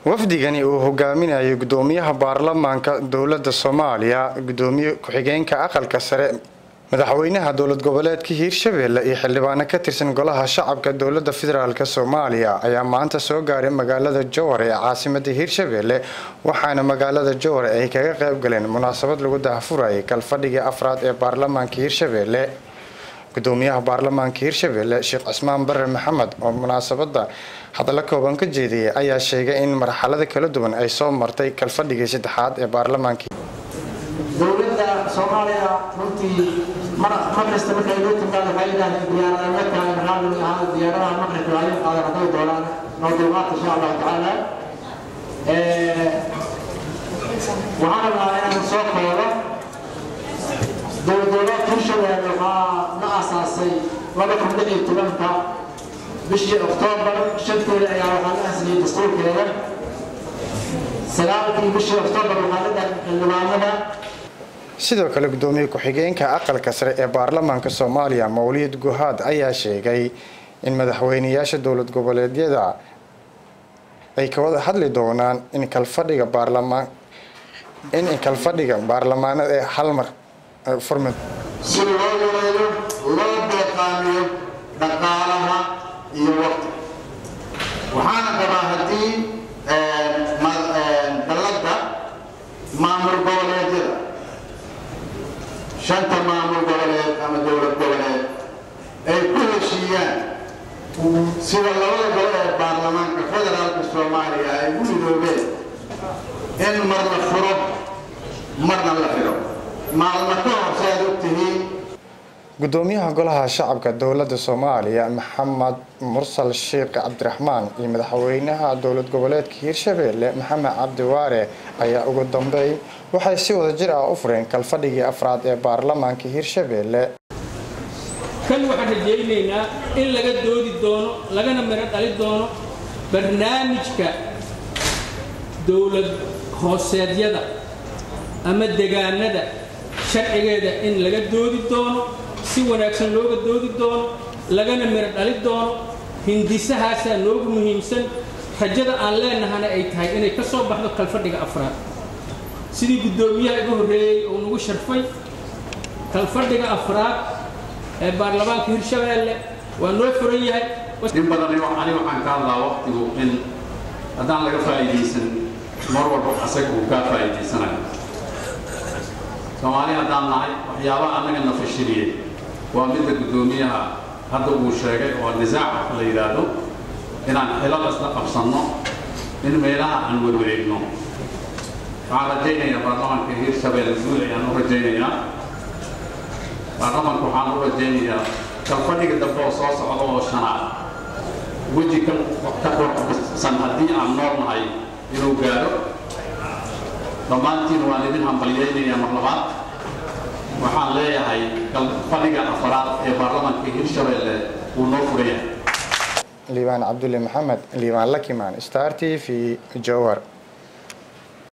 wafdigani uu hogaaminayo gudoomiyaha baarlamaanka dowlada soomaaliya gudoomiye ku-xigeenka aqalka sare madaxweynaha dowlad goboleedka hiirshabelle iyo xildhibaano ka tirsan golaha shacabka dowlada federaalk soomaaliya ayaa maanta soo gaaray magaalada jowhar ee caasimada hiirshabelle waxaana magaalada jowhar ay kaga qayb galeen munaasabad lagu dahafurayay kalfadhigii afraad ee baarlamaanka hiirshabelle gudoomiyaha baarlamaanka hiirshabelle sheekh cismaan bare maxamed oo munaasabada hadallo kooban ka jeediyay ayaa sheegay in marxalada kala duwan ay soo martay kalfadhigii saddexaad ee baarlamaanka dowladda soomaaliya runtii mar kasta markay loo timaado waxay yidhahdeen diyaarada ma tahay maxaa lagu ahaa diyaaradaha maqribka waayo qaadan hadday doonaan noo dulqaata insha allahu tacaala waxaan rabaa inaan soo koobo dowladgoboleedka hirshabelle waxaa la aasaasay laba kun lix iyo tobanka bishii oktoobar shanteeda ayaa waxaa la asliyay dastuurkeeda sagaalkii bishii oktoobar waxaa la dhahay xildhibaanada sidoo kale gudoomiye ku-xigeenka aqalka sare ee baarlamaanka soomaaliya mawlid guhaad ayaa sheegay in madaxweyneyaasha dowlad goboleedyada ay ka wada hadli doonaan in kalfadhiga baarlamaan in kalfadhiga baarlamaanada ee hal mar furmi si loo yareeyo loo deeqaamiyo dhaqaalaha iyo waqti waxaana qabaa haddii dalladda maamul goboleedyada shanta maamul goboleed ama dowlad goboleed ay ku heshiiyaan sida labada gole ee baarlamaanka federaalka soomaaliya ay u midoobeen in mar la furo marna la xidho maalmo ka hor si aad og tihiin gudoomiyaha golaha shacabka dowlada soomaaliya maxamed mursal sheekh cabdiraxmaan iyo madaxweynaha dowlad goboleedka hiirshabelle maxamed cabdiwaare ayaa ugu dambeyn waxay si wada jir ah u fureen kalfadhigii afraad ee baarlamaanka hiirshabelle kan waxaan rajaynaynaa in laga doodi doono lagana miro dhali doono barnaamijka dowlad hooseedyada ama degaanada sharcigeeda in laga doodi doono si wanaagsan looga doodi doono lagana miro dhali doono hindisahaasaa noogu muhiimsan rajada aan leenahana ay tahay inay ka soo baxdo kalfadhiga afraad sidii guddoomiyaha iga horreeyey uu nagu sharfay kalfadhiga afraad ee baarlamaanka hirshabeelle waa noo furan yahay in badan ani waxaan ka hadlaa waqtigu in haddaan laga faa'iidaysan mar walba asaga uu kaa faa'iidaysanayo soomaali haddaan nahay waxyaabaha annaga na fashiliyey waa midda guddoomiyaha hadda uu sheegay oo nisaac la yidhaahdo inaan xilal isla qabsanno in meelaha aan werwareegno waxaan rajaynayaa baarlamaanka hiirshabelle guud ayaan u rajaynayaa baarlamaanka waxaan u rajaynayaa kalfadhiga dambe oo soo socda oo shanaad weji ka ka qorsan haddii aan nool nahay inuu gaadho dhammaantiin waan idin hambalyaynayaa mar labaad waxaan leeyahay kalfadhiga afaraad ee baarlamaanka hiirshabelle wuu noo furaya liibaan cabdulle maxamed liibaan lakimaan star t v jowar